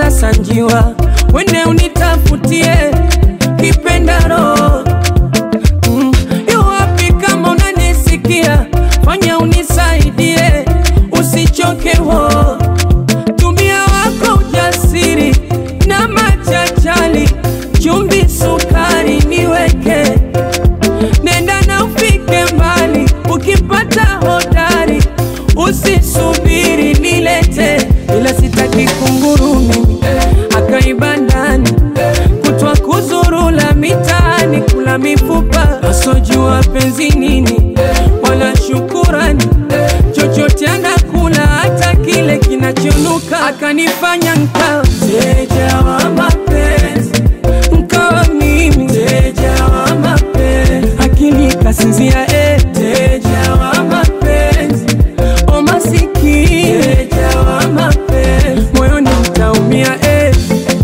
sasa njiwa, wende unitafutie kipendaro mm. Yu wapi kama unanisikia, fanya unisaidie, usichoke wo tumia wako ujasiri na machachali, chumvi, sukari niweke, nenda na ufike mbali, ukipata hodari usisubiri nilete, ila sitaki kunguru mimi akaiba ndani kutwa kuzurula mitaani kula mifupa asojua penzi nini wala shukurani chochote anakula hata kile kinachonuka akanifanya nkawa mteja wa mapenzi nkawa mimi mteja wa mapenzi akili kasinzia eh. mteja wa mapenzi o masikini mteja wa mapenzi moyoni mtaumia eh.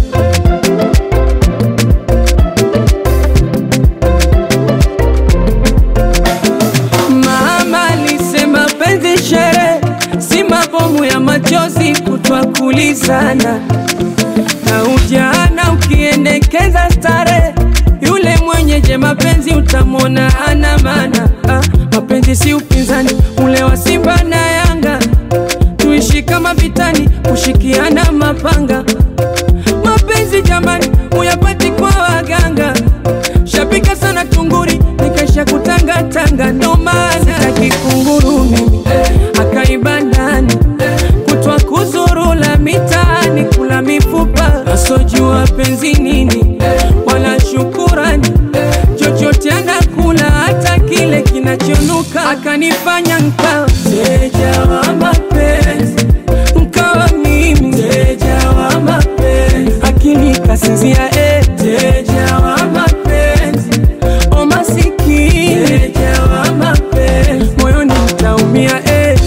Mama alisema penzi shere, si mabomu ya machozi kutwa kulizana na ujana ukiendekeza stare, yule mwenyeje mapenzi utamwona ana maana. Ah, mapenzi si upinzani ule wa Simba na Yanga, tuishi kama vitani, kushikiana mapanga. Mapenzi jamani, uyapati kwa waganga, shabika sana tunguri, nikaisha kutangatanga, ndo maana sitaki kunguru mimi akaiba ndani kutwa kuzurula mitaani kula mifupa asojua penzi nini wala shukurani chochote anakula hata kile kinachonuka akanifanya nkawa mteja wa mapenzi nkawa mimi mteja wa mapenzi akili kasinzia eh. mteja wa mapenzi o masikini mteja wa mapenzi moyoni mtaumia eh.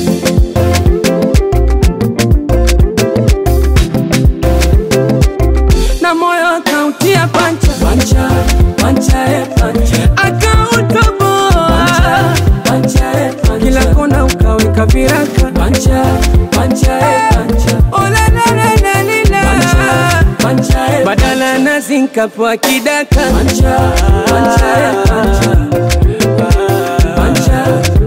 na moyo akautia pancha pancha pancha eh, pancha akautoboa pancha eh, pancha kila kona ukaweka viraka pancha pancha eh, pancha ola la la la la la pancha eh, badala nazi nkapwa kidaka pancha pancha eh, pancha pancha